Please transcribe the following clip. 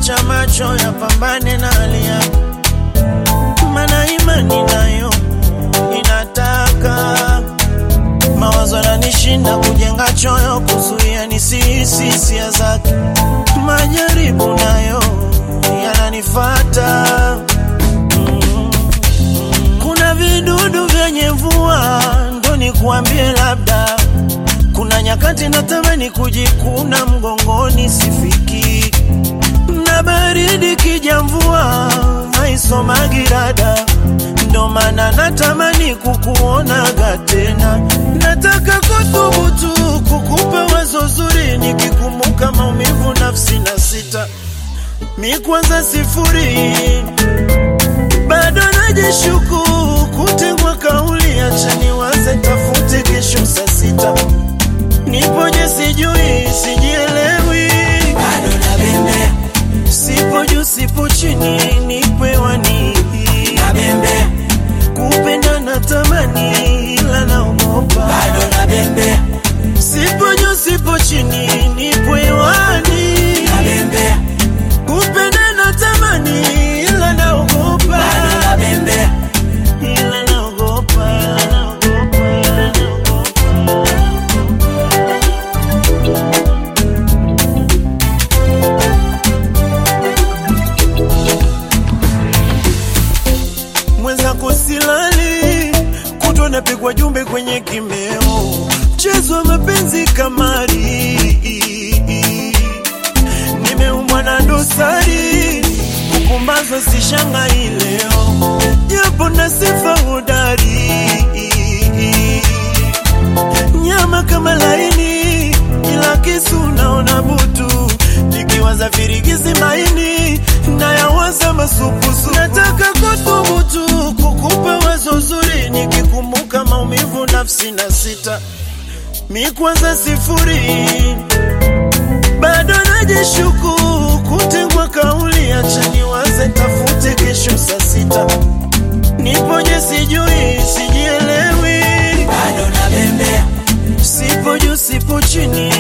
acha macho yapambane na hali yako, mana imani nayo inataka mawazo yananishinda kujenga choyo, kuzuia nisihisi hisia zake. Majaribu nayo yananifata mm. Kuna vidudu vyenye mvua, ndo nikuambie labda kuna nyakati natamani kujikuna mgongoni, sifiki na baridi kija mvua haisomagi rada, ndo maana natamani kukuonaga tena. Nataka kuthubutu kukupa wazo zuri, nikikumbuka maumivu nafsi na sita mi kwanza sifuri, bado najishuku kutegwa kauli, acha niwaze tafute kesho saa sita nipoje sijui sijielewi, bado nabembea sipo juu sipo chini, nipewani nabembea kupenda na tamani, ila naogopa bado nabembea sipo juu sipo chini, nipewani nabembea kupenda na tamani, ila naogopa bado nabembea ila naogopa, ila naogopa, ila naogopa. mwenzako silali, kutwa napigwa jumbe kwenye kimeo, mchezo wa mapenzi kamari, nimeumbwa na dosari, kupumbazwa sishangai leo, japo na sifa hodari, nyama kama laini, ila kisu naona butu, nikiwaza virigizi maini nayawaza masupusu. Nataka kuthubutu kukupa wazo zuri, nikikumbuka maumivu nafsi na sita mi kwanza sifuri, bado najishuku kutegwa kauli, acha niwaze tafute kesho saa sita nipoje sijui sijielewi, bado nabembea sipo juu sipo chini,